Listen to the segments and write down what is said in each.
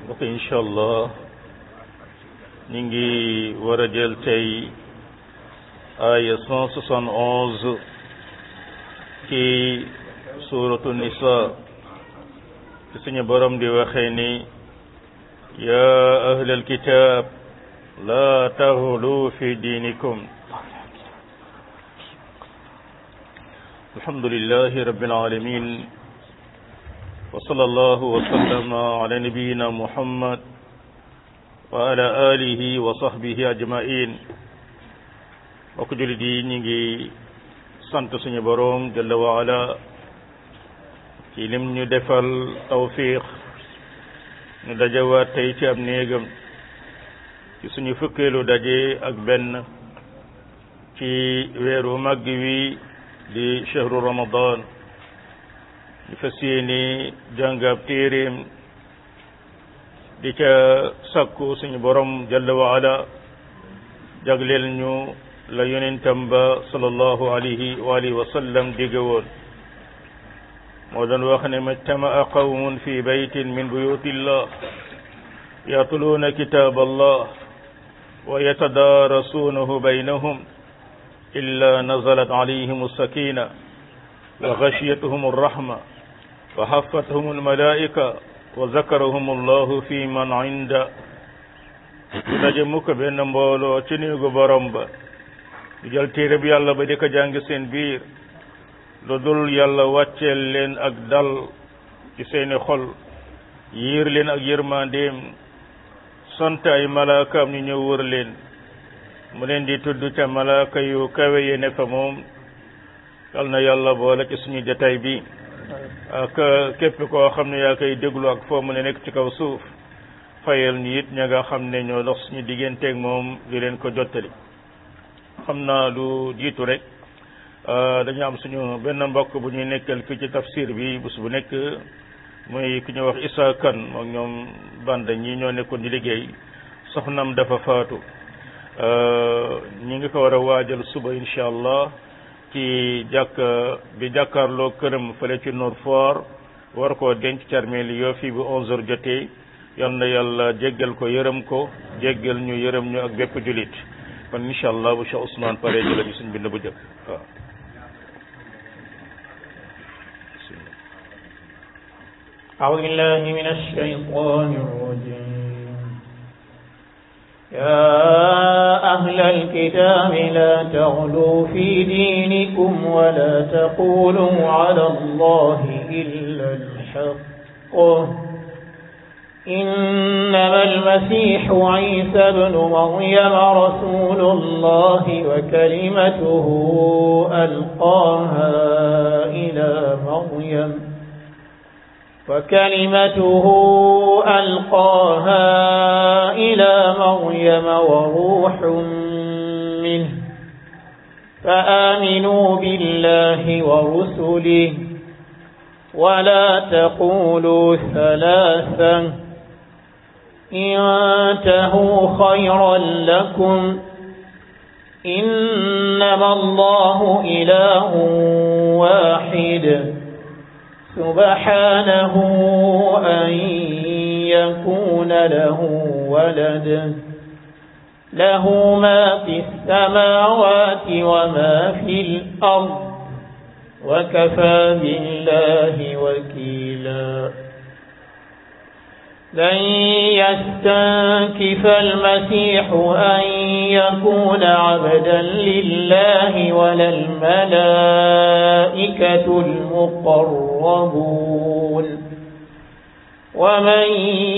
mbokk incha allah ñu ngi war a jël tey aaya cent soixante onze ci suuratu nisa ci suñu borom di waxee ni yaa ahlal kitaab laa taxlu fi diinikum alhamdulillahi rabbil alamin wa sallallahu wa sallama ala nabiyyina muhammad wa ala alihi wa sahbihi ajmain mbokk jullit yi ñu ngi sant suñu boroom jalla wa ala ci lim ñu defal tawfiq ñu dajawaat tey ci ab néegam ci suñu fukkeelu daje ak benn ci weeru màgg wi di chahru ramadan ñu fas yéene jàngab téeréem di ca sakku suñu borom jalla wa ala jagleel ñu la yonentam ba sallallahu alayhi wa alihi wa sallam digge woon moo doon wax ne majtamaa qawmun fi baytin min buyutillah yatluuna kitab allah wa yatadaarasuunahu baynahum illa nazalat alayhim alsakina wa gashiyatuhum alrahma wa hafathum almalaika wa zakarahum allahu fi man inda du daje mukk benn mbooloo ci néegu borom ba du jël téere bi yàlla ba di ko jàng seen biir lu dul yàlla wàcceel leen ak dal ci seeni xol yiir leen ak yërmandeem sant ay malaakaam ñu ñëw wër leen mu leen di tudd ca malaaka yu kawe yi ne fa moom yal na yàlla boole ci suñu jataay bi ak képp koo xam ne yaa koy déglu ak foo mu ne nekk ci kaw suuf fayal ñu it ña nga xam ne ñoo dox suñu digganteeg moom di leen ko jottali xam naa lu jiitu rek dañu am suñu benn mbokk bu ñuy nekkal fii ci tafsir bi bés bu nekk muy ku ñuy wax Issa Kane moom ñoom banda ñi ñoo nekkoon di liggéey soxnam dafa faatu ñi ngi ko war a waajal suba incha allah ci jàkk bi jàkkaarloo këram fële ci Nord Foire war koo denc carmeel yoo fii bu onze heures jotee yal na yàlla jéggal ko yërëm ko jéggal ñu yërëm ñu ak bépp julit kon incha allah bu Cheikh Ousmane pare jëla ñu suñ bind bu jëkk waaw أعوذ بالله من الشيطان الرجيم يا أهل الكتاب لا تغلوا في دينكم ولا تقولوا على الله إلا الحق إنما المسيح عيسى بن مريم رسول الله وكلمته ألقاها إلى مريم وكلمته ألقاها إلى مريم وروح منه فآمنوا بالله ورسله ولا تقولوا ثلاثا انتهوا خيرا لكم إنما الله إله واحد سبحانه أن يكون له ولد له ما في السماوات وما في الأرض وكفى بالله وكيلا لن يستنكف المسيح أن يكون عبدا لله ولا الملائكة المقربون ومن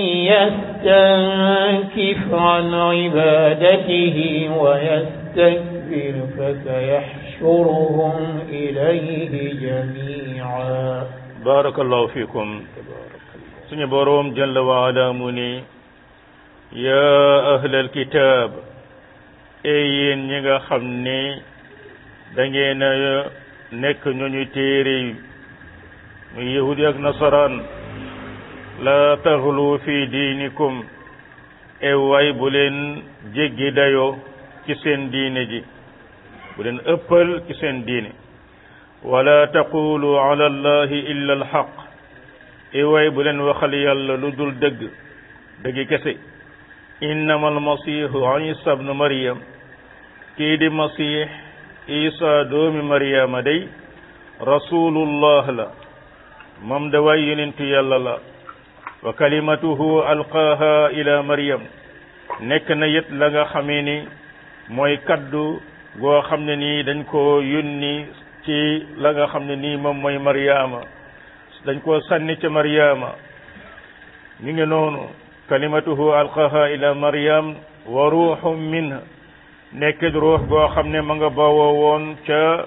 يستنكف عن عبادته ويستكبر فسيحشرهم إليه جميعا بارك الله فيكم suñu boroom jalla wa ala mu ni yaa ahlal kitaab ey yéen ñi nga xam ne da ngeen a nekk ñooñu téere yi muy yahudi ak nasaraan la taxlu fi diinikum e waay bu leen jéggi dayoo ci seen diine ji bu leen ëppal ci seen diine wala taqulu ala allahi illa alxaq i waay bu leen waxal yàlla lu dul dëgg dëggi kese innama almasihu isa bnu maryam kii di masih isa doomi maryama day rasulullah la moom da waay yonentu yàlla la wa kalimatuhu alqaaha ila maryam nekk na yit la nga xamee ni mooy kaddu goo xam ne nii dañ koo yónni ci la nga xam ne nii moom mooy maryama dañ koo sànni ca maryama mi ngi noonu kalimatuhu alqaaha ila maryam wa ruuxum minha nekkit ruux goo xam ne ma nga bawoo woon ca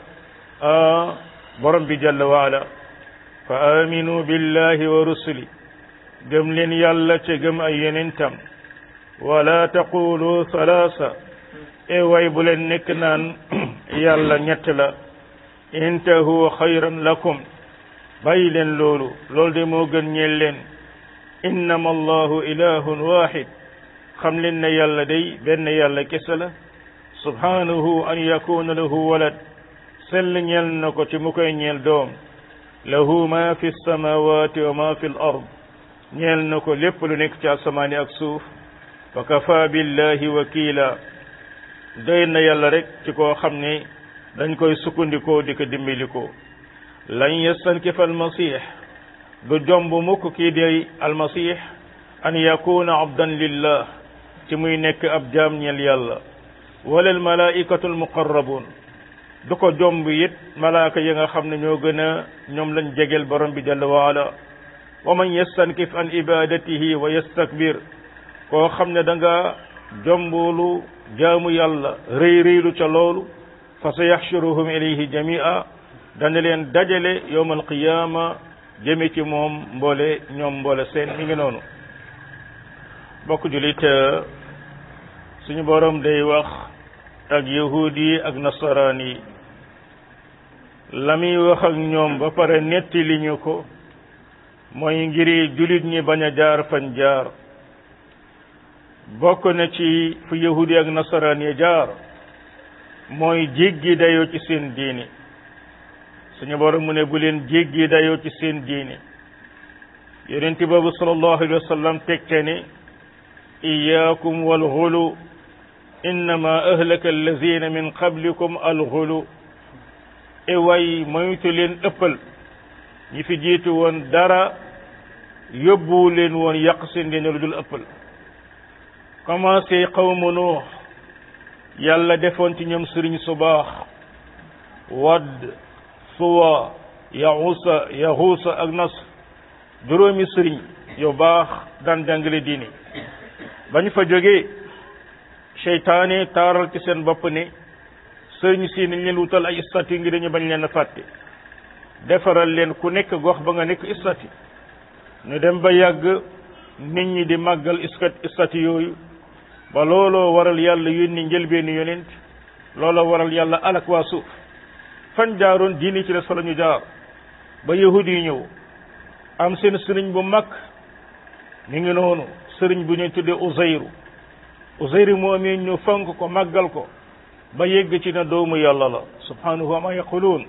borom bi jalla waala fa aminu billahi wa rusuli gëm leen yàlla ca gëm ay yonentam wala taqulu salaasa e way bu leen nekk naan yàlla ñett la intahu xayran lakum bàyyi leen loolu loolu de moo gën ñeel leen innama allahu ilahun wahid xam leen ne yàlla day benn yàlla kese la subhanahu an yakuna lahu walad sell ñeel na ko ci mu koy ñeel doom lahu ma fi samawati wa ma fi l ard ñeel na ko lépp lu nekk ci asamaani ak suuf wa kafa billahi wakila doy na yàlla rek ci koo xam ne dañ koy sukkandikoo di ko dimbilikoo lan yastankifa almasih du jomb mukk kii di almasih an yakuna abdan lillah ci muy nekk ab jaam ñeel yàlla wala almalaikatu almuqarrabun du ko jomb it malaaka yi nga xam ne ñoo gën a ñoom lañ jegeel borom bi jalla waala wa man yastankif an ibadatihi wa yastakbir koo xam ne da nga jombulu jaamu yàlla rëy rëylu ca loolu fa sa yaxshuruhum ilayhi jamia dana leen dajale yowm alqiyama jëme ci moom mboole ñoom mboole seen mi ngi noonu bokk julit suñu borom day wax ak yahud yi ak nasaraan yi la muy wax ak ñoom ba pare netti li ñu ko mooy ngiri julit ñi bañ a jaar fañ jaar bokk na ci fu yahud yi ak nasaraan yi jaar mooy jéggi dayoo ci seen diini suñu borom mu ne bu leen jéggi dayoo ci seen diini yonent boobu sallallahu alayhi wa sallam tegte ne iyaakum wal xulu innama ahlaka allazina min qablikum alxulu e way moytu leen ëppal ñi fi jiitu woon dara yóbbuwu leen woon yàq seen diine lu dul ëppal commencé qawmu nuux yàlla defoon ci ñoom sëriñ su baax wadd suwa yaxuusa yaxuusa ak nas juróomi sëriñ yu baax daan jàngale diine bañ fa jógee seytaane taaral ci seen bopp ne sëriñ si nañ leen wutal ay statut ngi dañu bañ leen a fàtte defaral leen ku nekk gox ba nga nekk statut ñu dem ba yàgg nit ñi di màggal statut yooyu ba looloo waral yàlla yónni njëlbeeni yonent looloo waral yàlla alak waa suuf fan jaaroon diini ci des fa la ñu jaar ba yahud yi ñëw am seen sëriñ bu mag mi ngi noonu sëriñ bu ñuy tuddee Uzayru Uzayru moomee ñu fonk ko màggal ko ba yegg ci na doomu yàlla la subhanahu wa ma yaquluun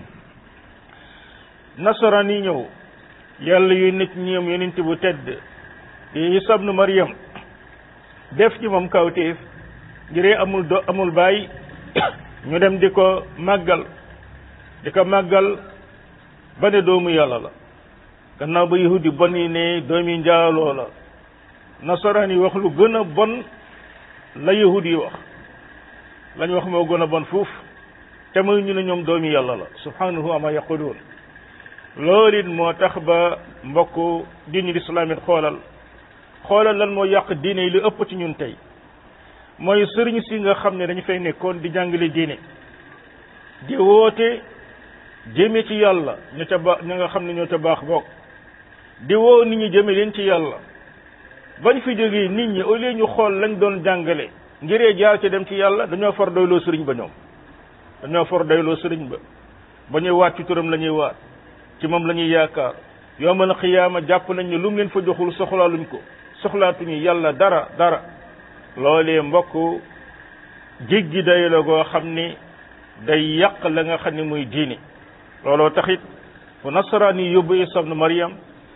nasaraan yi ñëw yàlla yu nit ñoom yonent bu tedd di Isa ibnu Maryam def ci moom kawtéef ngiree amul do amul baay ñu dem di ko màggal di ko màggal ba ne doomu yàlla la gannaaw ba yahudi bon yi ne doomi njaaloo la nasaraan yi wax lu gën a bon la yahudi yi wax lañ wax moo gën a bon fuuf te muy ñu ne ñoom doomi yàlla la subhanahu ama yaquluun loolu it moo tax ba mbokk diini lislaam it xoolal xoolal lan moo yàq diine yi lu ëpp ci ñun tey mooy sëriñ si nga xam ne dañu fay nekkoon di jàngale diine di woote jëme ci yàlla ña ca baax ña nga xam ne ñoo ca baax bokk di woo nit ñi jëme leen ci yàlla bañ fi jógee nit ñi au lieu ñu xool lañ doon jàngale ngiree jaar ci dem ci yàlla dañoo far doyloo sëriñ ba ñoom dañoo far doyloo sëriñ ba ba ñuy waat ci turam la ñuy waat ci moom la ñuy yaakaar yawmal xiyaama jàpp nañ ne lu mu leen fa joxul soxlaaluñ ko soxlaatuñu yàlla dara dara loolee mbokk jéggi day la goo xam ni day yàq la nga xam ne muy diine looloo taxit fu nasaraan yi yóbbu Isa ibnu Maryam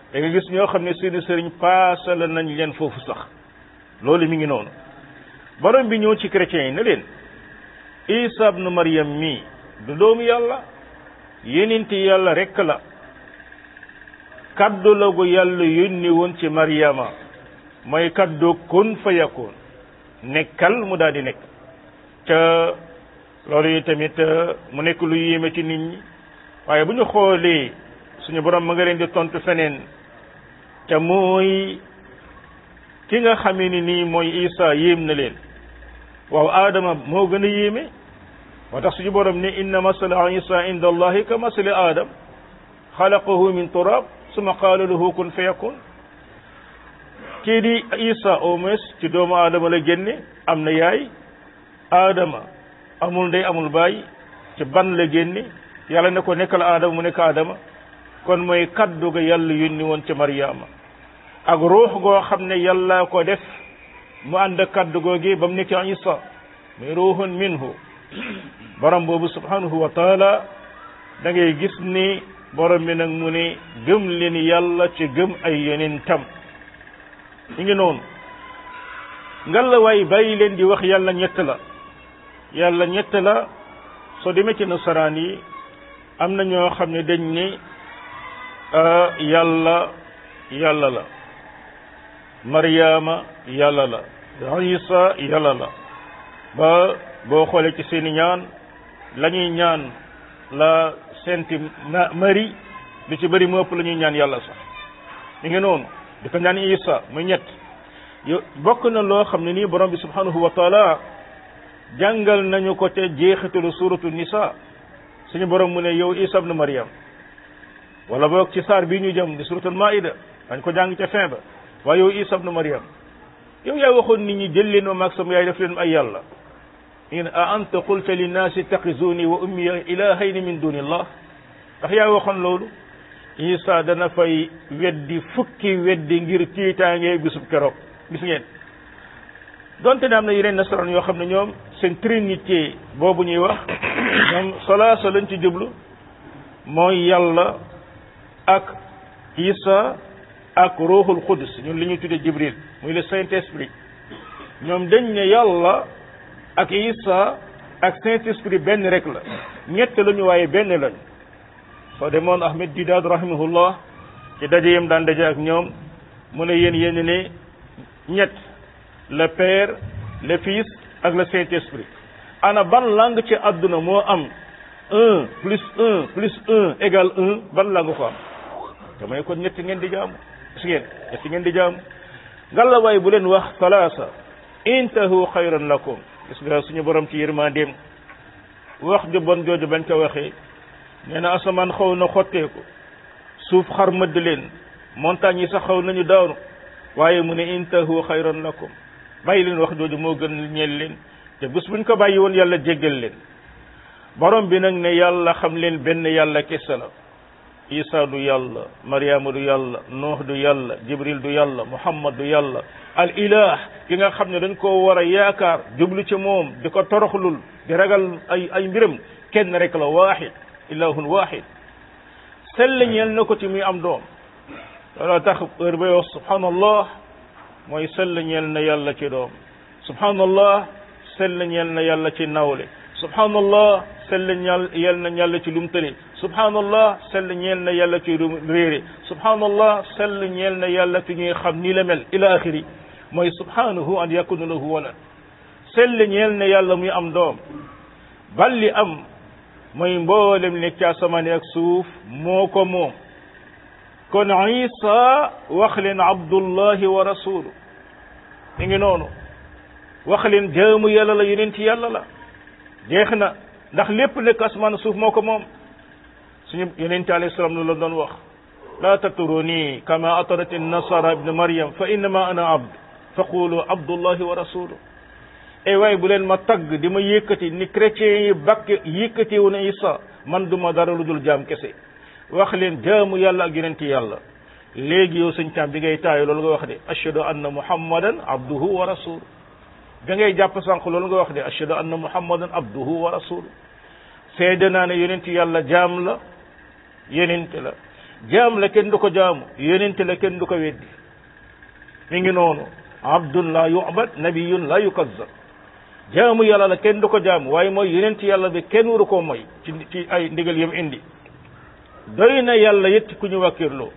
da nga gis ñoo xam ne seeni sëriñ paasala nañ leen foofu sax loolu mi ngi noonu borom bi ñëw ci chrétiens yi ne leen isa ibnu maryam mii du doomu yàlla yeninti yàlla rekk la kaddu la gu yàlla yónni woon ci maryama mooy kaddu kun fa yakun nekkal mu daal di nekk ca loolu yi tamit mu nekk lu yéeme ci nit ñi waaye bu ñu xoolee suñu borom ma nga leen di tontu feneen te mooy ki nga xamee ni nii mooy isa yéem na leen waaw aadama moo gën a yéeme moo tax suñu borom ne inna masala isa inda allahi ka masali aadam xalaqahu min turab suma qaala lahu kun fa yakun kii di isa au moins ci doomu aadama la génne am na yaay aadama amul ndey amul baay ci ban la génne yàlla ne ko nekkal aadama mu nekk aadama kon mooy kaddu ga yàlla yónni woon ca Mariama ak ruux goo xam ne yàlla ko def mu ànd ak kaddu googi ba mu nekk Isa muy ruuxun minhu borom boobu subhanahu wa taala da ngay gis ni borom bi nag mu ne gëm leen yàlla ci gëm ay yonentam ñu ngi noonu ngalla waay bàyyi leen di wax yàlla ñett la yàlla ñett la soo demee ci nasaraan yi am na ñoo xam ne dañ ne yàlla yàlla la Mariama yàlla la Isa yàlla la ba boo xoolee ci seeni ñaan la ñuy ñaan la Sainte Marie lu ci bëri mu ëpp la ñuy ñaan yàlla sax mi ngi noonu di ko ñaan Isa muy ñett yo bokk na loo xam ne nii borom bi subhanahu wa taala jàngal nañu ko te jeexitalu suratu nisa suñu borom mu ne yow Isa ibn Maryam wala boog ci saar bii ñu jëm di suratul maida dañ ko jàng ca fin ba waaye yow Isa ibn Maryam yow yaa waxoon nit ñi jël leen ma maag sama yaay def leen ay yàlla in a anta qulta linnaasi ittaxizuni wa ummiya ilahayni min dunillah ndax yaa waxoon loolu Isa dana fay weddi fukki weddi ngir tiitaange bisub keroog gis ngeen donte ne am na yeneen nasaraan yoo xam ne ñoom seen trinité boobu ñuy wax ñoom solaasa lañ ci jublu mooy yàlla ak Isa ak ruuxul qudus ñun li ñuy tuddee Jibril muy le Saint Esprit ñoom dañ ne yàlla ak Isa ak Saint Esprit benn rek la ñett lañu waaye benn lañ soo demoon Ahmed Didaad rahimahullah ci daje yam daan daje ak ñoom mu ne yéen yéen ne ñett le Père le Fils ak le Saint Esprit ana ban langue ci àdduna moo am un plus un plus un égal un ban langue ko am te may kon ñetti ngeen di jaamu gis ngeen ñetti ngeen di jaamu ngalawaay bu leen wax salaasa intahu xayran lakum gis nga suñu borom ci yërmandeem wax ju bon jooju bañ ko waxee nee na asamaan xaw na xotteeku suuf xar mëdd leen montagne yi sax xaw nañu daanu waaye mu ne intahu xayran lakum bàyyi leen wax jooju moo gën ñeel leen te bés buñ ko bàyyi woon yàlla jéggal leen borom bi nag ne yàlla xam leen benn yàlla kese la isa du yàlla mariama du yàlla nuux du yàlla jibril du yàlla muhammad du yàlla al ilah ki nga xam ne dañ koo war a yaakaar jublu ci moom di ko toroxlul di ragal ay ay mbiram kenn rek la waaxid ilahun waaxid sell ñeel na ko ci muy am doom looloo tax heure bay wax subhanallah mooy sell ñeel na yàlla ci doom subhanallah sell ñeel na yàlla ci nawle subhanallah sell ñal yel na yàlla ci lum tële subhanallah sell ñeel na yàlla ci lum réere subhanallah sell ñeel na yàlla ci ñuy xam ni la mel ila axiri mooy subhanahu an yakuna lahu walad sell ñeel na yàlla muy am doom balli am mooy mboolem nekk ci asamaan ak suuf moo ko moom kon isa wax leen abdullahi wa rasulu mi ngi noonu wax leen jaamu yàlla la yonent yàlla la jeex na ndax lépp nekk asmaan suuf moo ko moom suñu yonent alayhi salaam lu la doon wax laa tatruni kama atarat nasara ibn maryam fa innama ana abd fa qulu abdullahi wa rasulu ay waay bu leen ma tagg di ma yëkkati ni chrétiens yi bakk yëkkati wu na isa man du ma dara lu dul jaam kese wax leen jaamu yàlla ak yonent yàlla léegi yow sëñ caam bi ngay taayo loolu nga wax de ashhadu anna muhammadan abduhu wa rasulu da ngay jàpp sànq loolu nga wax de ashhadu anna muhammadan abduhu wa rasulu seede naa ne yonent yàlla jaam la yonent la jaam la kenn du ko jaamu yonente la kenn du ko weddi mi ngi noonu abdun la yu'bad nabiyun la yukazzab jaamu yàlla la kenn du ko jaamu waaye mooy yonent yàlla bi kenn waru koo mooy ci ci ay ndigal yam indi doy na yàlla it ku ñu wàkkirloo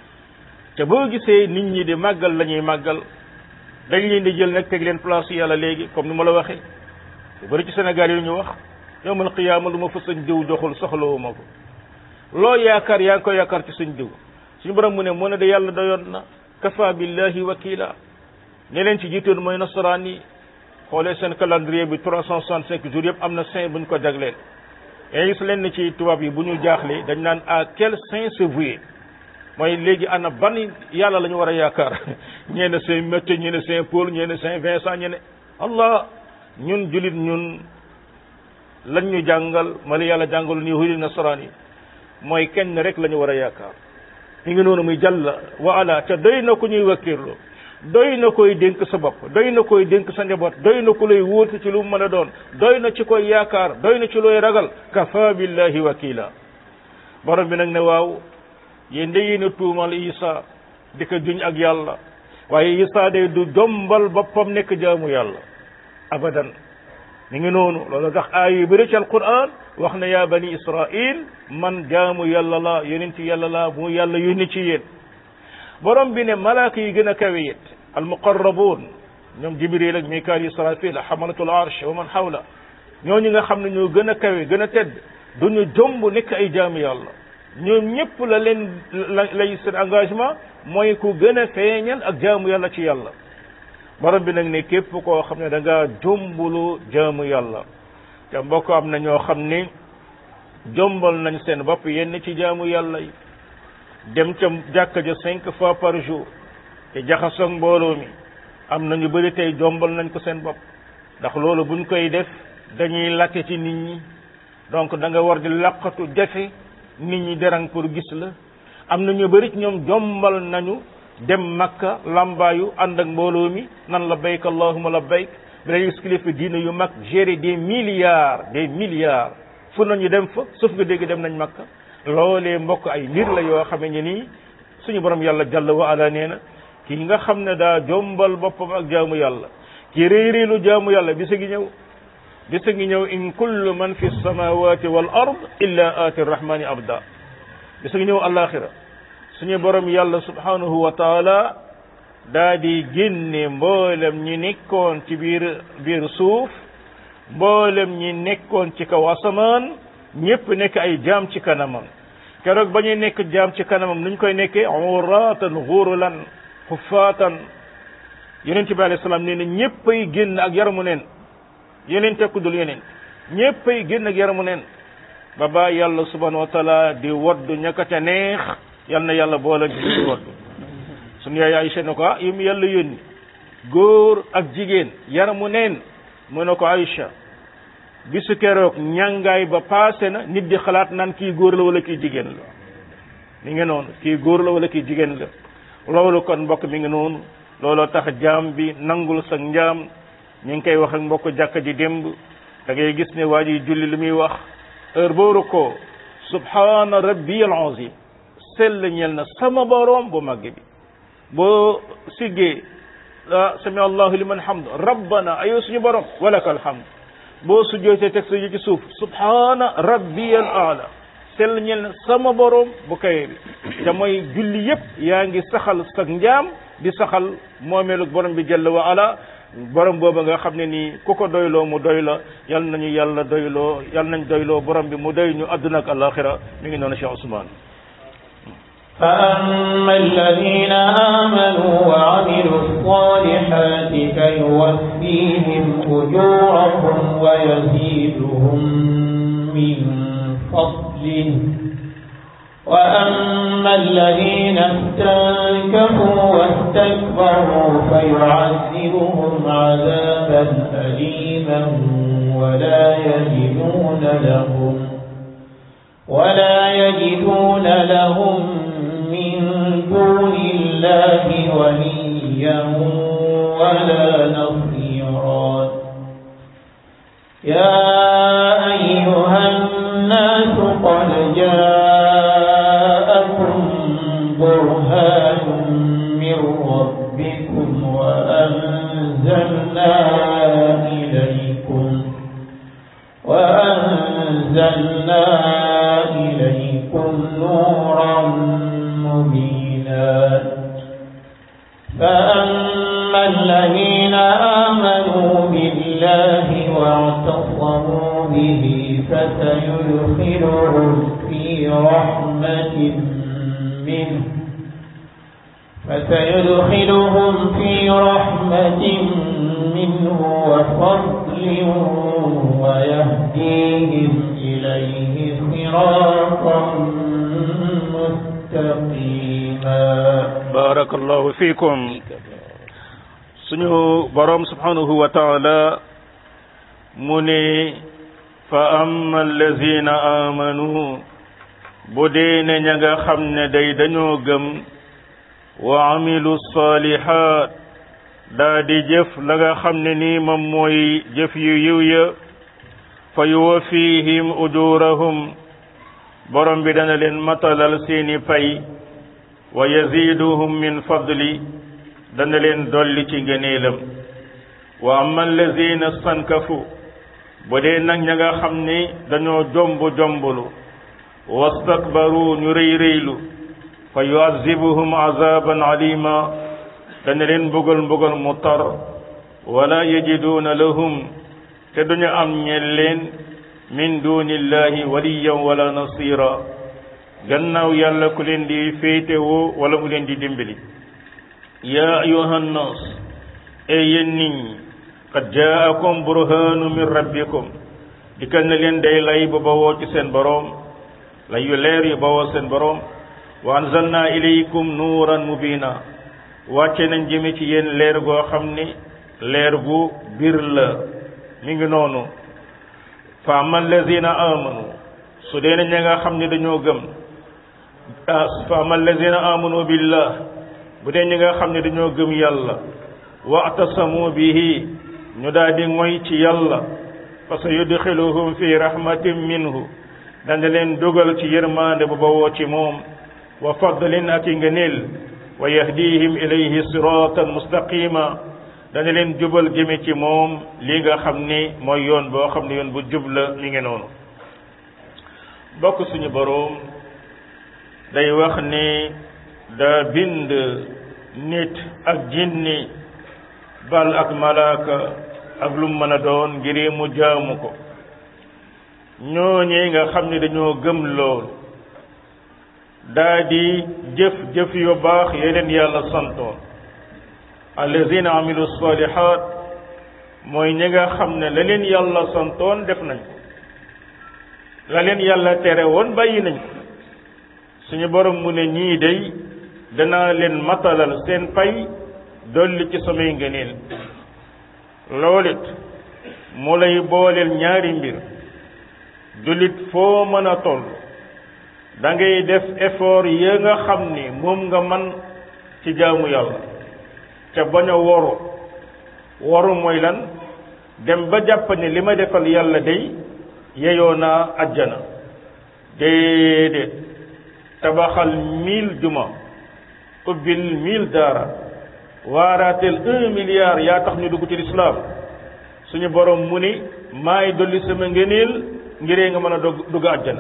te boo gisee nit ñi di màggal la ñuy màggal dañ leen di jël nag teg leen place yàlla léegi comme ni ma la waxee lu bëri ci Sénégal yi ñu wax yowmal qiyaama lu ma fa sañ diw joxul soxlawuma ko loo yaakaar yaa ngi ko yaakaar ci suñ diw suñu borom mu ne mu ne de yàlla doyoon na kafa billahi wakila ne leen ci jiitoon mooy nasaraan yi xoolee seen calendrier bi trois cent soixante cinq jours yëpp am na saint bu ñu ko jagleel yaa gis leen ci tubaab yi bu ñu jaaxlee dañ naan à quel saint se vouer mooy léegi ana ban yàlla la ñu war a yaakaar ñee ne saint Matthieu ñee ne saint Paul ñee ne saint Vincent ñee ne allah ñun julit ñun lañ ñu jàngal ma la yàlla jàngalu ni yahudi nasaraan yi mooy kenn rek la ñu war a yaakaar mi ngi noonu muy jàll wa ala te doy na ku ñuy wakkirloo doy na koy dénk sa bopp doy na koy dénk sa njaboot doy na ku lay wóotu ci lu mu mën a doon doy na ci koy yaakaar doy na ci looy ragal kafa billahi wakila borom bi nag ne waaw yéen da yéen a tuumal isa di ko juñ ak yàlla waaye isa day du jombal boppam nekk jaamu yàlla abadan mi ngi noonu loolu tax aay yu bëri ci alquran wax na yaa bani israil man jaamu yàlla la yonent yàlla la mu yàlla yónni ci yéen borom bi ne malaaka yi gën a kawe it almuqarrabuun ñoom jibril ak mikaal israfil xamalatul arsh wa man xawla ñooñu nga xam ne ñoo gën a kawe gën a tedd duñu jomb nekk ay jaamu yàlla ñoom ñëpp la leen lay seen engagement mooy ku gën a feeñal ak jaamu yàlla ci yàlla borom bi nag ne képp koo xam ne da ngaa jombulu jaamu yàlla te mbokk am na ñoo xam ni jombal nañ seen bopp yenn ci jaamu yàlla yi dem ca jàkka ja cinq fois par jour te jaxasoog mbooloo mi am na ñu bëri tey jombal nañ ko seen bopp ndax loolu buñ koy def dañuy lakke ci nit ñi donc da nga war di laqatu jafe nit ñi derang pour gis la am na ñu bëri ñoom jombal nañu dem makka lambaayu ànd ak mbooloo mi nan la bayk allahuma la bayk bi lay gis kilifa diina yu mag gérer des milliards des milliards fu nañu dem fa suuf nga dégg dem nañ makka loolee mbokk ay mbir la yoo xame ne nii suñu borom yàlla jàll wa ala nee na kii nga xam ne daa jombal boppam ak jaamu yàlla ki réeréelu jaamu yàlla bisa ngi ñëw bisa ngi ñëw in kullu man fi samawati wal ard illa aati rahmani abda bisa ngi ñëw alaxira suñu borom yàlla subhanahu wa taala daa di génne mboolem ñi nekkoon ci biir biir suuf mboolem ñi nekkoon ci kaw asamaan ñépp nekk ay jaam ci kanamam keroog ba ñuy nekk jaam ci kanamam nuñ koy nekkee uratan xurulan xufaatan yonent bi alayhi salaam nee na ñéppay génn ak yaramu neen yeneen tekkudul yeneen ñéppay génn ak yaramu neen ba ba yàlla subhanahu wa taala di waddu ñaka ca neex yal na yàlla boole di waddu suñu yaay Aïcha ne ko ah yi mu yàlla yónni góor ak jigéen yaramu neen mu ne ko Aïcha bisu keroog ñàngaay ba paase na nit di xalaat naan kii góor la wala kii jigéen la mi ngi noonu kii góor la wala kii jigéen la loolu kon mbokk mi ngi noonu looloo tax jaam bi nangul sa njaam ñu ngi koy wax ak mbokk jàkka ji démb da ngay gis ne waa ji julli li muy wax heure booru ko subhana rabbiyal azim sell ñel na sama boroom bu màgg bi boo siggee ah sami allahu liman hamd rabbana ayo suñu borom walaka alhamd boo sujjootee teg sa yi ci suuf subhana rabbiyal aala sell ñel na sama borom bu kaye bi te mooy julli yépp yaa ngi saxal sa njaam di saxal moomeelu borom bi jalla wa ala borom booba nga xam ne nii ku ko doyloo mu doy la yal nañu yàlla doyloo yal nañ doyloo borom bi mu doy ñu àdduna ak alaxira mi ngi noonu Cheikh Ousmane فأما الذين آمنوا وعملوا الصالحات فيوفيهم أجورهم ويزيدهم من فضله وأما الذين استنكفوا واستكبروا فيعذبهم عذابا أليما ولا يجدون لهم ولا يجدون لهم من دون الله وليا ولا نصيرا يا أيها الناس قد جاءكم فأما الذين آمنوا بالله واعتصموا به فسيدخلهم في رحمة منه فسيدخلهم في رحمة منه وفضل ويهديهم إليه صراطا مستقيما بارك الله فيكم suñu borom subhanahu wa taala mu ne fa amma allazina amanu bu dee ne ña nga xam ne day dañoo gëm wa amilu salihat daa di jëf la nga xam ne nii moom mooy jëf yu yiw ya fa yuwafihim ujurahum borom bi dana leen matalal seeni pay wa yaziduhum min fadli dana leen dolli ci ngëneelam wa amma allazina stankafu bu dee nag ña nga xam ni dañoo jomb jombulu wastakbaru ñu rëy rëylu fa yuazibuhum azaban alima dana leen mbugal mbugal mu tar wala yajiduuna lahum te duñu am ñel leen min dunillahi waliyan wala nasira gannaaw yàlla ku leen di féetewoo wala mu leen di dimbali yaa ayuha nnaas e yéen nit ñi qad jaakum burhanu min rabbikum dikkal na leen day lay bu bawoo ci seen boroom lay yu leer yu bawoo seen boroom wa anzalna ilaykum nuuran mubina wàcce nañ jëme ci yéen leer goo xam ni leer gu bir la mi ngi noonu fa amma allazina amanu su dee ña nga xam ne dañoo gëm fa amma allazina amanu billah bu dee ñi nga xam ne dañoo gëm yàlla wa'tasamu bihi ñu daal di ngoy ci yàlla fa sa yudxiluhum fi rahmatin minhu dana leen dugal ci yërmande bu bawoo ci moom wa fadlin ak i ngëneel wa yahdihim ilayhi siratan mustaqima dana leen jubal jëme ci moom li nga xam ni mooy yoon boo xam ne yoon bu jub la mi ngi noonu bokk suñu boroom day wax ni daa bind nit ak jinni bal ak malaaka ak lu mën a doon ngir mu jaamu ko ñooñee nga xam ne dañoo gëm lool daa di jëf jëf yu baax yeneen yàlla santoon allazina amilu salihat mooy ñi nga xam ne la leen yàlla santoon def nañ ko la leen yàlla tere woon bàyyi nañ ko suñu borom mu ne ñii day danaa leen matalal seen pay dolli ci samay ngëneel loolit mu lay booleel ñaari mbir jullit foo mën a toll da ngay def effort ya nga xam ni moom nga man ci jaamu yàlla te bañ a woru woru mooy lan dem ba jàpp ne li ma defal yàlla day yeyoo naa ajjana déedéet tabaxal mille juma ubbil mille daara waaraatel un milliard yaa tax ñu dugg ci lislaam suñu borom mu ni maay dolli sama ngëneel ngiree nga mën a dog dugg àjjana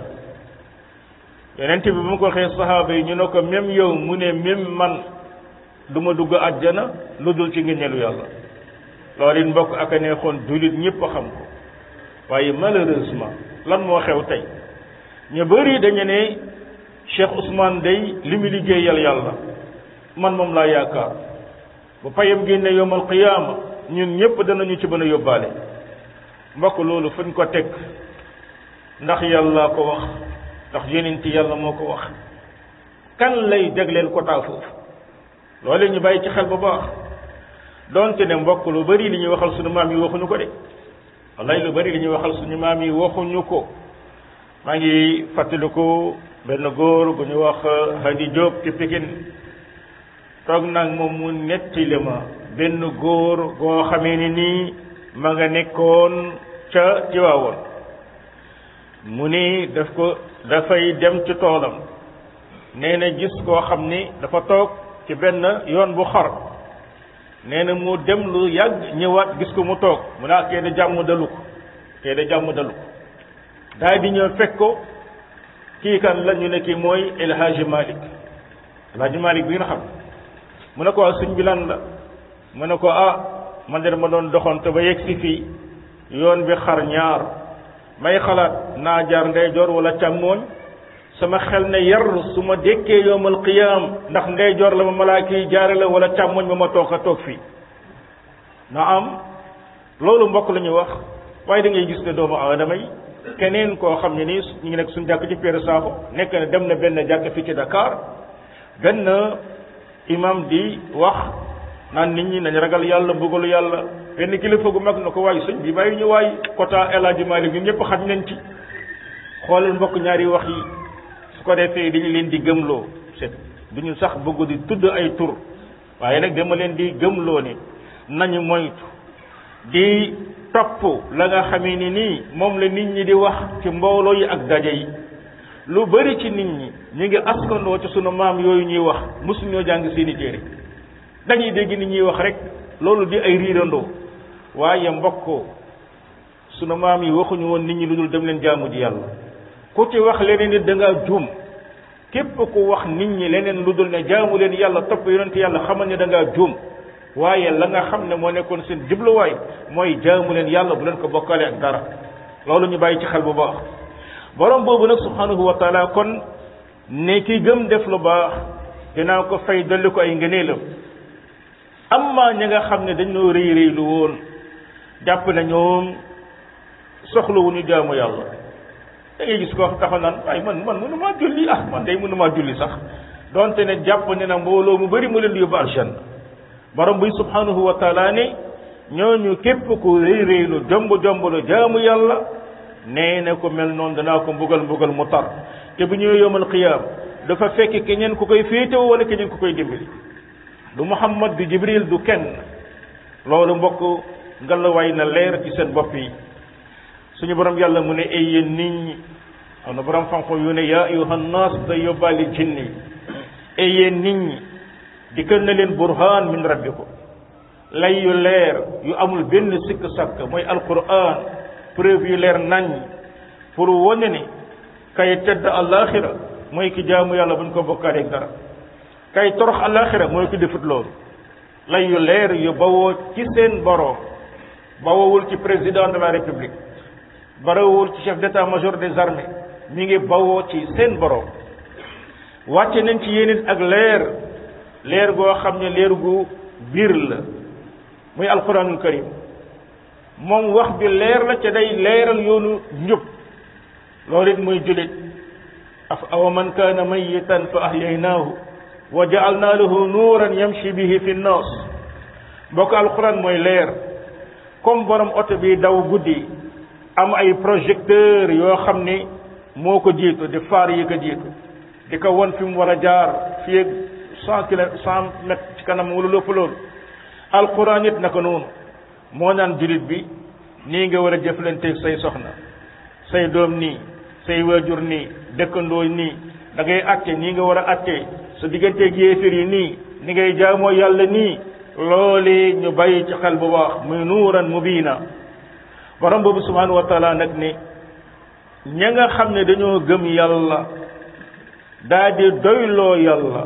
yonent bi bu mu ko waxee saxaaba yi ñu ne ko même yow mu ne même man du ma dugg àjjana lu dul ci ngëneelu yàlla loolu it mbokk ak a neexoon jullit ñëpp a xam ko waaye malheureusement lan moo xew tey ñu bëri dañu ne Cheikh Ousmane day li mu liggéeyal yàlla man moom laa yaakaar bu payam génne yowmal qiyaama ñun ñëpp danañu ci mën a yóbbaale mbokk loolu fuñ ko teg ndax yàlla ko wax ndax yonent yàlla moo ko wax kan lay jagleel ko taa foofu loolu ñu bàyyi ci xel bu baax donte ne mbokk lu bari li ñuy waxal suñu maam yi waxuñu ko de wallaay lu bari li ñuy waxal suñu maam yi waxuñu ko maa ngi fàttaliku benn góor gu ñu wax Hadi Diop ci Pikine toog nag moom mu nettali ma benn góor goo xamee ni nii ma nga nekkoon ca Tiwaawoon mu ni daf ko dafay dem ci toolam nee na gis koo xam ni dafa toog ci benn yoon bu xar nee na mu dem lu yàgg ñëwaat gis ko mu toog mu naa kee da jàmm dalu ko kee da jàmm dalu ko daal di ñëw fekk ko kii kan la ñu ne kii mooy El Hadji Malick El Hadji Malick bi nga xam mu ne ko waa suñ bi lan la mu ne ko ah man de dama doon doxante ba yegg si fii yoon bi xar ñaar may xalaat naa jaar ndeyjoor wala càmmooñ sama xel ne yar su ma dékkee yowmal qiyaam ndax ndeyjoor la ma malaaka yi jaare la wala càmmooñ ba ma toog a toog fii na am loolu mbokk la ñuy wax waaye da ngay gis ne doomu aadama yi keneen koo xam ne nii ñu ngi nekk suñu jàkk ci Père Sakho nekk na dem na benn jàkk fii ci Dakar benn imam di wax naan nit ñi nañ ragal yàlla bëggalu yàlla benn kilifa gu mag na ko waay sëñ bi bàyyi ñu waay quota El Hadji Malick ñun ñëpp xaj nañ ci xoolal mbokk ñaari wax yi su ko defee dañu leen di gëmloo c'est duñu sax bëgg di tudd ay tur waaye nag dama leen di gëmloo ni nañu moytu di topp la nga xamee ni nii moom la nit ñi di wax ci mbooloo yi ak daje yi lu bari ci nit ñi ñu ngi askandoo ci sunu maam yooyu ñuy wax mosuñoo jàng seeni téere dañuy dégg nit ñuy wax rek loolu di ay riirandoo waaye mbokkoo sunu maam yi waxuñu woon nit ñi lu dul dem leen jaamu ji yàlla ku ci wax leneen nit da ngaa juum képp ku wax nit ñi leneen lu dul ne jaamu leen yàlla topp yonent yàlla xamal ne da ngaa juum waaye la nga xam ne moo nekkoon seen jubluwaay mooy jaamu leen yàlla bu leen ko bokkale ak dara loolu ñu bàyyi ci xel bu baax borom boobu nag subhanahu wa taala kon ne ki gëm def lu baax dinaa ko fay dolli ko ay ngëneelam amma ñi nga xam ne dañoo rëy rëy lu woon jàpp na ñoom soxlawuñu jaamu yàlla da ngay gis ko taxaw naan waaye man man mënu maa julli ah man day mënu maa julli sax donte ne jàpp ne na mbooloo mu bëri mu leen di yóbbu aljanna borom bi subhanahu wa taala ne ñooñu képp ku rëy rëylu jomb jomblu jaamu yàlla nee na ko mel noonu danaa ko mbugal mbugal mu tar te bu ñëwee yowmal qiyaam dafa fekk keneen ku koy féetewoo wala keneen ku koy dimbali du muhammad du jibril du kenn loolu mbokk ngalawaay na leer ci seen bopp yi suñu borom yàlla mu ne ay yéen nit ñi am na borom xam-xam yu ne yaa ayuha nnaas day yóbbaale jinne yi ay yéen nit ñi dikkal na leen burhaan min rabbikum lay yu leer yu amul benn sikk sakk mooy alquran preuve yu leer nañ pour wane ne kay tedd alaxira mooy ki jaamu yàlla buñ ko bokkaale ak dara kay torox alaxira mooy ki defut loolu lay yu leer yu bawoo ci seen borom bawowul ci président de la république bawowul ci chef d'état major des armées mi ngi bawoo ci seen borom wàcce nañ ci yéen ak leer leer goo xam ne leer gu biir la muy alquranul karim moom wax bi leer la ca day leeral yoonu njub loolu it muy julit af awa man kaana mayitan fa ahyaynaahu wa ja'alna lahu nuuran yamshi bihi fi nnaas mbokk alquran mooy leer comme borom oto bi daw guddi am ay projecteur yoo xam ni moo ko jiitu di faar yi ko jiitu di ko won fi mu war a jaar fii ak cent kilomètres cent mètres ci kanam wala lépp loolu alquran it naka noonu moo naan julit bi nii nga war a jëflanteeg say soxna say doom nii say waajur nii dëkkandoo nii da ngay atte nii nga war a atte sa digganteeg yéefir yi nii ni ngay jaamoo yàlla nii loole ñu bàyyi ci xel bu baax muy nuuran mubiina borom boobu subhanahu wa taala nag ni ña nga xam ne dañoo gëm yàlla daa di doyloo yàlla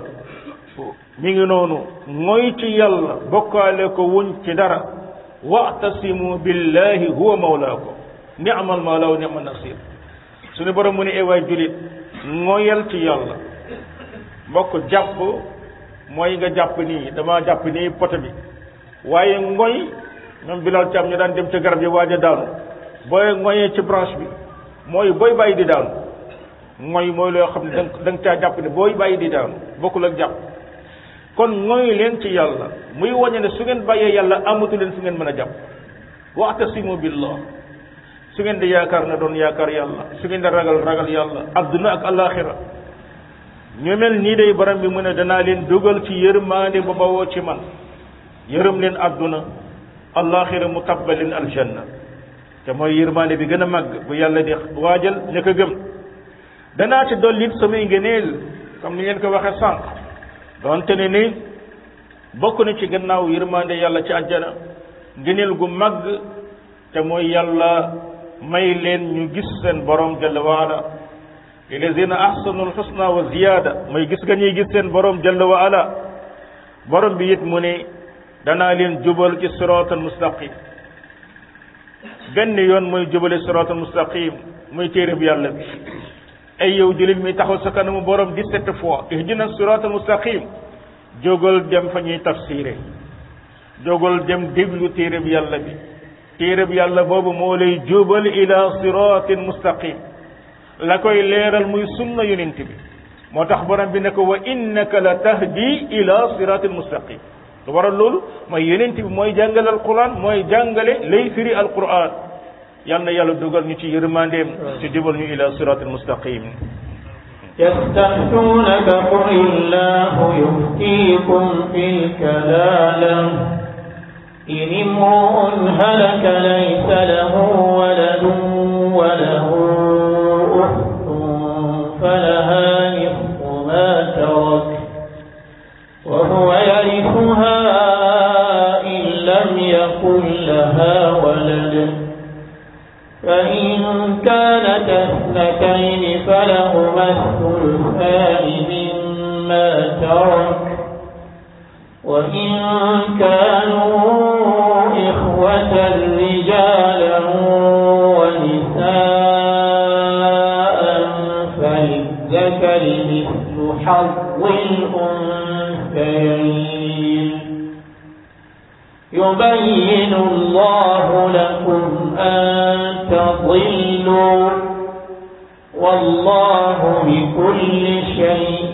mi ngi noonu mooy ci yàlla bokkaale ko wuñ ci dara wa'tasimu billahi huwa mawlaakum ni'mal mawla wa ni'man nasir suñu borom mu ne ewaay julit ngoyal ci yàlla mbokk jàpp mooy nga jàpp nii dama jàpp nii poto bi waaye ngoy ñoom bilal cam ñu daan dem ca garab yi waaj a daanu booy ngoyee ci branche bi mooy booy bàyyi di daanu ngoy mooy loo xam ne da da nga caa jàpp ne booy bàyyi di daanu bokkul ak jàpp kon ngoy leen ci yàlla muy wañe ne su ngeen bàyyee yàlla amatu leen fu ngeen mën a jàpp wa'tasimu billah su ngeen di yaakaar na doon yaakaar yàlla su ngeen di ragal ragal yàlla adduna ak alaxira ñu mel nii day borom bi mu ne danaa leen dugal ci yërmaande ba bawoo ci man yërëm leen adduna alaxira mu tabbal leen aljanna te mooy yërmaande bi gën a màgg bu yàlla di waajal ña ko gëm danaa ci dolli it samay ngëneel comme ni ngeen ko waxee sànq donte ne ni bokk na ci gannaaw yërmaande yàlla ci àjjana ngëneel gu màgg te mooy yàlla may leen ñu gis seen borom jalla waala lilladina ahsanu alxusna wa ziyaada mooy gis nga ñuy gis seen borom jalla waala borom bi it mu ne danaa leen jubal ci siraatal mustaqim benn yoon mooy jubale siraatal mustaqim muy téere bi yàlla bi ay yow jullit mi taxaw sa kanamu borom dix-sept fois ihdina siraatal mustaqim jógal dem fa ñuy tafsiré jógal dem déglu téere bi yàlla bi téere bi yàlla boobu moo lay jubal ila siraatin mustaqim la koy leeral muy sunna yonent bi moo tax borom bi ne ko wa innaka la tahdi ila siraatin mustaqim lu waral loolu mooy yonent bi mooy jàngale alquran mooy jàngale lay firi alquran yal na yàlla dugal ñu ci yërmandeem ci jubal ñu ila siraatin mustaqim يستفتونك قل الله يفتيكم في الكلالة إن امرؤ هلك ليس له ولد وله أخت فلها نصف ما ترك وهو يرثها إن لم يكن لها ولد فإن كانت اثنتين فلهما الثلثان مما ترك وإن كانوا إخوة رجالا ونساء فللذكر مثل حظ الأنثيين يبين الله لكم أن تضلوا والله بكل شيء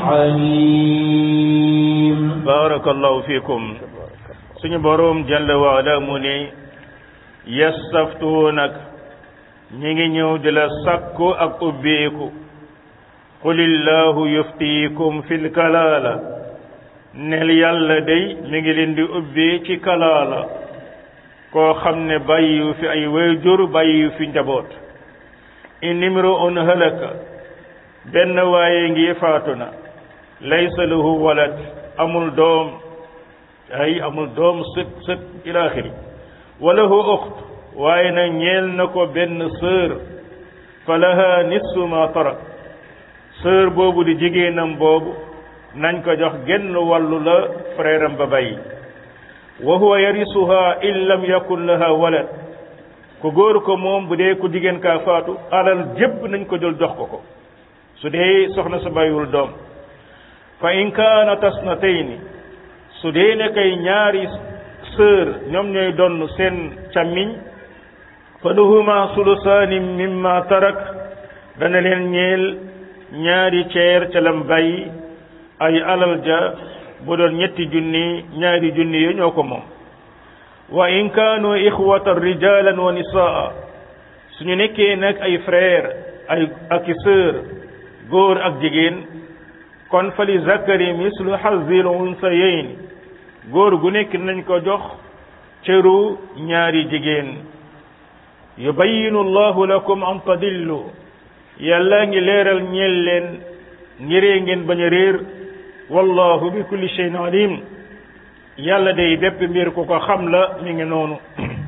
عليم barakallahu fikum suñu boroom jalla wa ala mu ne yastaftuunak ñi ngi ñëw di la sakku ak ubbeeku qulillahu yuftiikum fil kalaala nel yàlla day mi ngi leen di ubbee ci kalaala koo xam ne bàyyiwu fi ay wayjur bàyyiwu fi njaboot in imru'un halaka benn waaye ngi faatu na laysa lahu walad amul doom ay amul doom sët sët ila axiri walahu uxt waaye na ñeel na ko benn sœur fa laha nisfu ma tarak sœur boobu di jigéenam boobu nañ ko jox genn wàllu la frère am ba bàyyi wa huwa yarisuha in lam yakun laha walad ku góor ko moom bu dee ku jigéen kaa faatu alal jépp nañ ko jël jox ko ko su dee soxna sa bàyyiwul doom fa in kaana tasnatayni su dee ne kay ñaari sœur ñoom ñooy donn seen càmmiñ fa lahuma sulusaani mimma tarak dana leen ñeel ñaari ceer ca lam bàyyi ay alal ja bu doon ñetti junni ñaari junni yo ñoo ko moom wa in kaanu ixwatan rijalan wa nisaa suñu nekkee nag ay frère ay ak i sœur góor ak jigéen kon fa li zakari mislu hazil unsayayn góor gu nekk nañ ko jox cëru ñaari jigéen yubayinu allahu lakum an tadillu yàlla ngi leeral ñeel leen ngiree ngeen bañ a réer wallahu bi kulli shay'in alim yàlla day bépp mbir ku ko xam la mi ngi noonu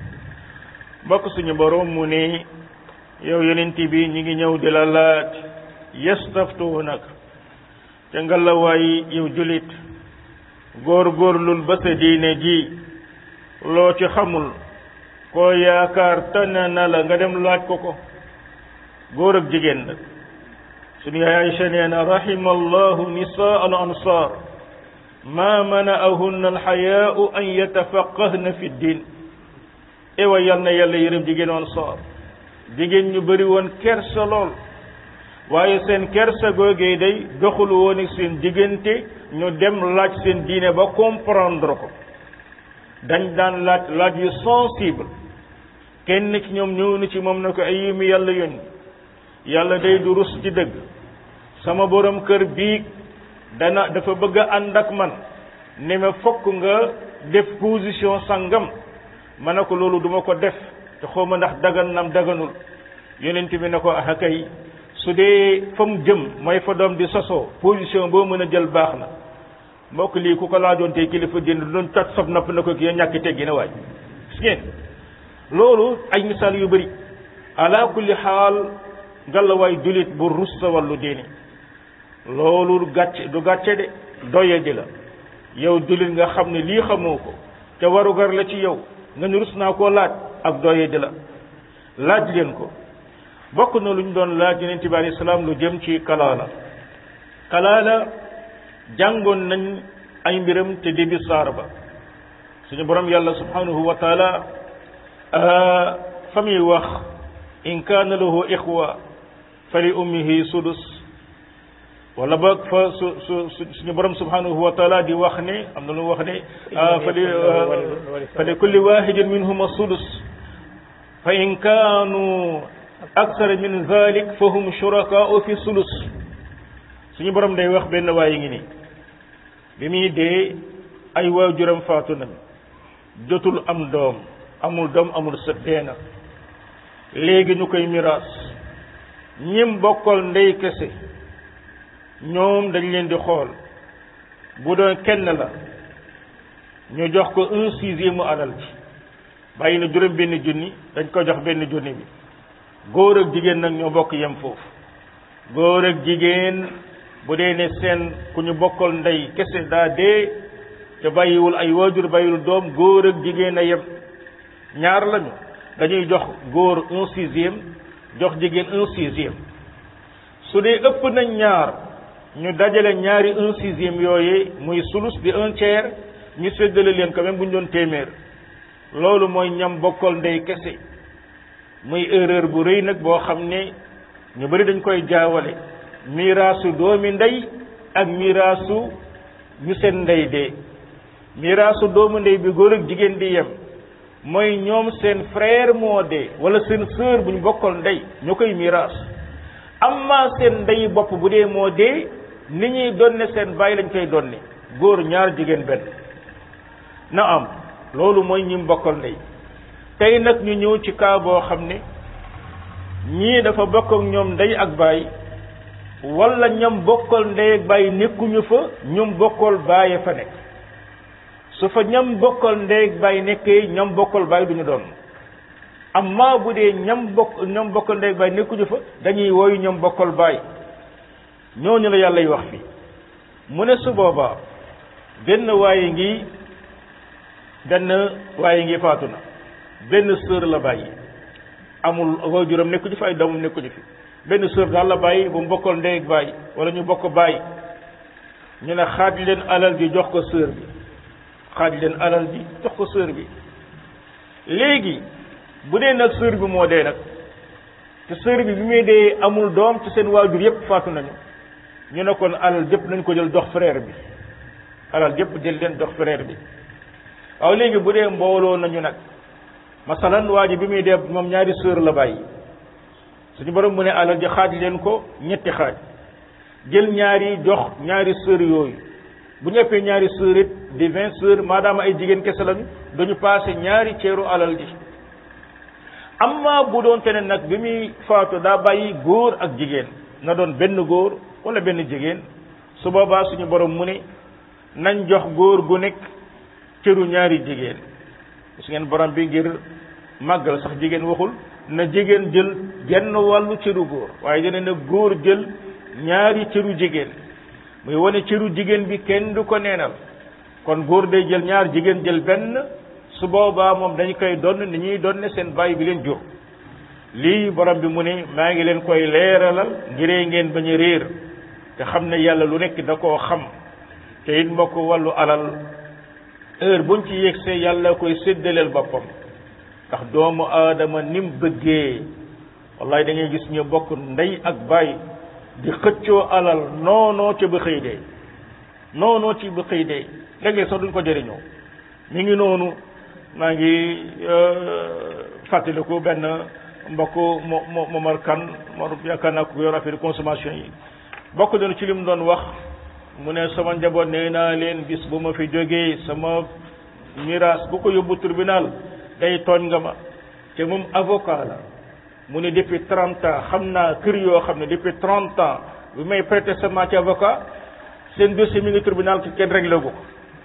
mbokk suñu borom mu ne yow yonent bi ñi ngi ñëw di la laaj yastaftuunak te ngalawaay yow julit góor góorlul ba sa diine ji loo ci xamul koo yaakaar tane na la nga dem laaj ko ko góor ak jigéen nag suñu yaay Aysa nee na rahima allahu nisaa al ansar ma mana'ahunna alxayaau an yatafaqahna fi ddin ewa yal na yàlla yërëm jigéen ansar jigéen ñu bëri woon kersa lool waaye seen kersa googee day doxul woon ak seen diggante ñu dem laaj seen diine ba comprendre ko dañ daan laaj laaj yu sensible kenn ci ñoom ñëw na ci moom na ko ay yimi yàlla yónni yàlla day du rus ci dëgg sama borom kër bii dana dafa bëgg a ànd ak man ne ma fokk nga def position sangam ma ne ko loolu duma ko def te xaw ma ndax dagan nam daganul yonent bi ne ko ah kay su dee fa mu jëm mooy fa doom di sosoo position boo mën a jël baax na mbokk lii ku ko laajoon tey kilifa jënd doon tat sob napp na ko kii ñàkk teggi na waay gis ngeen loolu ay misaal yu bëri ala kulli xaal ngalawaay julit bu rus sa wàllu diini loolu gàcce du gàcce de doye ji la yow julit nga xam ne lii xamoo ko te warugar la ci yow nga ni rus naa koo laaj ak doye di la laaj leen ko bokk na lu ñu doon laaj yonent bi alayhi salaam lu jëm ci kalaala kalaala jàngoon nañ ay mbiram te début saar ba suñu borom yàlla subhanahu wa taala fa muy wax in kaana lahu ixwa fa li ummihi sudus wala boog fa su su suñu borom subhanahu wa taala di wax ne am na lu wax ne fa li fa li kulli wahidin minhuma sudus fa in kaanu aksara min zalik fa hum shurakaau fi sulus suñu borom day wax benn waaye ngi nii bi muy dee ay waajuram faatu nañ jotul am doom amul doom amul sët dee na léegi ñu koy miraas ñim bokkal ndey kese ñoom dañ leen di xool bu doon kenn la ñu jox ko un sixième mu alal bi bàyyi na juróom benn junni dañ ko jox benn junni bi góor ak jigéen nag ñoo bokk yem foofu góor ak jigéen bu dee ne seen ku ñu bokkal ndey kese daa dee te bàyyiwul ay waajur bàyyiwul doom góor ak jigéen a yem ñaar lañu dañuy jox góor un sixième jox jigéen un sixième su dee ëpp nañ ñaar ñu dajale ñaari un sixième yooyu muy sulus di un tiers ñu séddale leen quand même bu ñu doon téeméer loolu mooy ñam bokkal ndey kese muy erreur bu rëy nag boo xam ne ñu bari dañ koy jaawale miraasu doomi ndey ak miraasu ñu seen ndey dee miraasu doomu ndey bi góor ak jigéen di yem mooy ñoom seen frère moo dee wala seen sœur bu ñu bokkal ndey ñu koy miraas amma seen ndey bopp bu dee moo dee ni ñuy donne seen bàyyi lañ koy donne góor ñaar jigéen benn na am loolu mooy ñi bokkal ndey tey nag ñu ñëw ci cas boo xam ne ñii dafa bokk ak ñoom ndey ak baay wala ñam bokkal ndey ak baay nekkuñu fa ñoom bokkal baaye fa nekk su fa ñam bokkal ndey ak baay nekkee ñam bokkal baay duñu doon amma bu dee ñam bokk ñam bokkal ndey ak baay nekkuñu fa dañuy woyu ñam bokkal baay ñooñu la yàlla y wax fii mu ne su boobaa benn waaye ngi benn waaye ngi faatu na benn sœur la bàyyi amul waajuram nekku ci fi ay doomam nekku ci fi benn sœur daal la bàyyi bu mu bokkal ndey ak bàyyi wala ñu bokk bàyyi ñu ne xaaj leen alal ji jox ko sœur bi xaaj leen alal ji jox ko sœur bi léegi bu dee nag sœur bi moo dee nag te sœur bi bi muy dee amul doom ci seen waajur yépp faatu nañu ñu ne kon alal jëpp nañ ko jël jox frère bi alal jëpp jël leen jox frère bi waaw léegi bu dee mbooloo nañu nag masalan waa ji bi muy dee moom ñaari sœur la bàyyi suñu borom mu ne alal ji xaaj leen ko ñetti xaaj jël ñaari jox ñaari sœur yooyu bu ñu ëppee ñaari sœur it di vingt sœur maadaama ay jigéen kese lañu dañu passé ñaari ceeru alal ji amma bu doon te ne nag bi muy faatu daa bàyyi góor ak jigéen na doon benn góor wala benn jigéen su boobaa suñu borom mu ne nañ jox góor gu nekk cëru ñaari jigéen su ngeen borom bi ngir màggal sax jigéen waxul na jigéen jël genn wàllu cëru góor waaye dina na góor jël ñaari cëru jigéen muy wane cëru jigéen bi kenn du ko neenal kon góor day jël ñaar jigéen jël benn su boobaa moom dañ koy donn ni ñuy donne seen bàyyi bi leen jur lii borom bi mu ne maa ngi leen koy leeralal ngiree ngeen bañ a réer te xam ne yàlla lu nekk da koo xam te it mbokk wàllu alal heure buñ ci yegsee yàlla koy séddaleel boppam ndax doomu aadama ni mu bëggee wallahi da ngay gis ñu bokk ndey ak baay di xëccoo alal noonoo ci ba xëy dee noonoo ci ba xëy dee léeg-léeg sax duñ ko jëriñoo mi ngi noonu maa ngi fàttaliku benn mbokk mo mo Momar Kan Mor yaakaar naa ko yor affaire consommation yi bokk doon ci li mu doon wax mu ne sama njaboot nee naa leen bis bu ma fi jógee sama miraas bu ko yóbbu tribunal day tooñ nga ma te moom avocat la mu ne depuis trente ans xam naa kër yoo xam ne depuis trente ans bi may prêter serment ci avocat seen dossier mi ngi tribunal te kenn réglé ko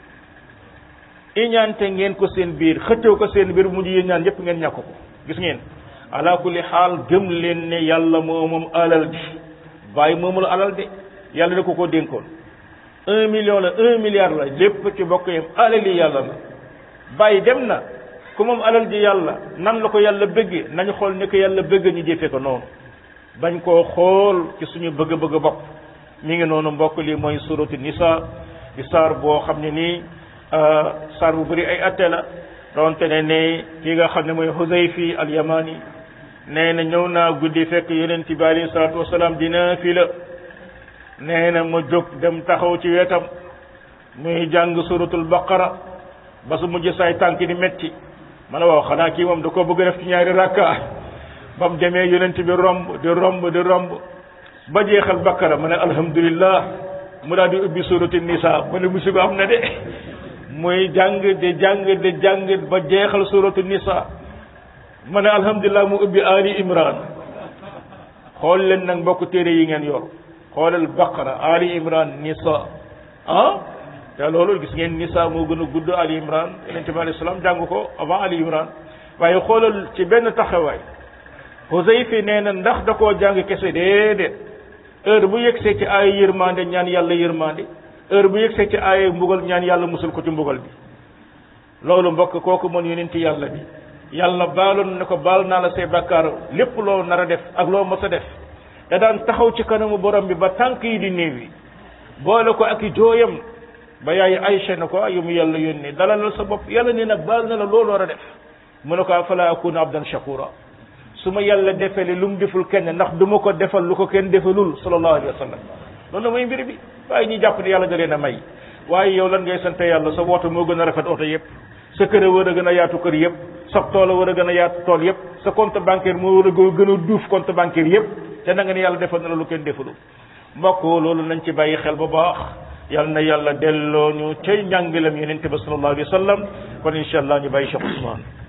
iñaante ngeen ko seen biir xëccoo ko seen biir mujj yéen ñaan yépp ngeen ñàkk ko gis ngeen ala kulli xaal gëm leen ne yàlla moo moom alal ji bàyyi moomul alal de yàlla da ko ko dénkoon un million la un milliard la lépp ci bokk yam alali yàlla la bàyyi dem na ku moom alal ji yàlla nan la ko yàlla bëgge nañu xool ni ko yàlla bëgg ñu jëfe ko noonu bañ koo xool ci suñu bëgg-bëgg bopp mi ngi noonu mbokk lii mooy suratu nisa di saar boo xam ne nii saar bu bëri ay atte la doonte ne ne ki nga xam ne mooy Huzayfi al Yamani nee na ñëw naa guddi fekk yonent bi alayhi salaatu wasalaam dina fi la nee na ma jóg dem taxaw ci wetam muy jàng suratul baqara ba su mujj say tànk di metti ma ne waaw xanaa kii moom da koo bëgg def ci ñaari rakka ba mu demee yonent bi romb di romb di romb ba jeexal baqara ma ne alhamdulillah mu daal di ubbi suratul nisa ma ne musiba am na de muy jàng di jàng di jàng ba jeexal suratul nisa ma ne alhamdulilah mu ubbi ali imran xool leen nag mbokk téere yi ngeen yor xoolal baqara ali imran nisa ah te loolu gis ngeen nisa moo gën a gudd ali imran yonente bi alayhi salaam jàng ko avant ali imran waaye xoolal ci benn taxawaay Huzayfi nee na ndax da koo jàng kese déedéet heure bu yegsee ci aaya yërmande ñaan yàlla yërmande heure bu yegsee ci aaya mbugal ñaan yàlla musul ko ci mbugal bi loolu mbokk kooku mën yonenti yàlla bi yàlla baaloon ne ko baal naa la say bàkkaar lépp loo nar a def ak loo mës a def da daan taxaw ci kanamu borom bi ba tànk yi di néew yi boole ko ak i jooyam ba yaay Aysa ne ko yu mu yàlla yónnee dalalal sa bopp yàlla nee na baal na la loolu war a def mu ne ko afala akuna abdan shakura su ma yàlla defele lu mu deful kenn ndax du ma ko defal lu ko kenn defalul sallallahu alayhi wa sallam loolu mooy mbir bi waaye ñi jàpp ne yàlla da leen a may waaye yow lan ngay sant yàlla sa woto moo gën a rafet oto yëpp sa kër a war a gën a yaatu kër yëpp sa tool a war a gën a yaatu tool yëpp sa compte bancaire moo war a gën a duuf compte bancaire yëpp te na nga ne yàlla defal na la lu kenn defalul mbokk loolu nañ ci bàyyi xel bu baax yal na yàlla delloo ñu cay njàngilam yonente ba sallallahu alayhi wa sallam kon incha allah ñu bàyyi Cheikh Ousmane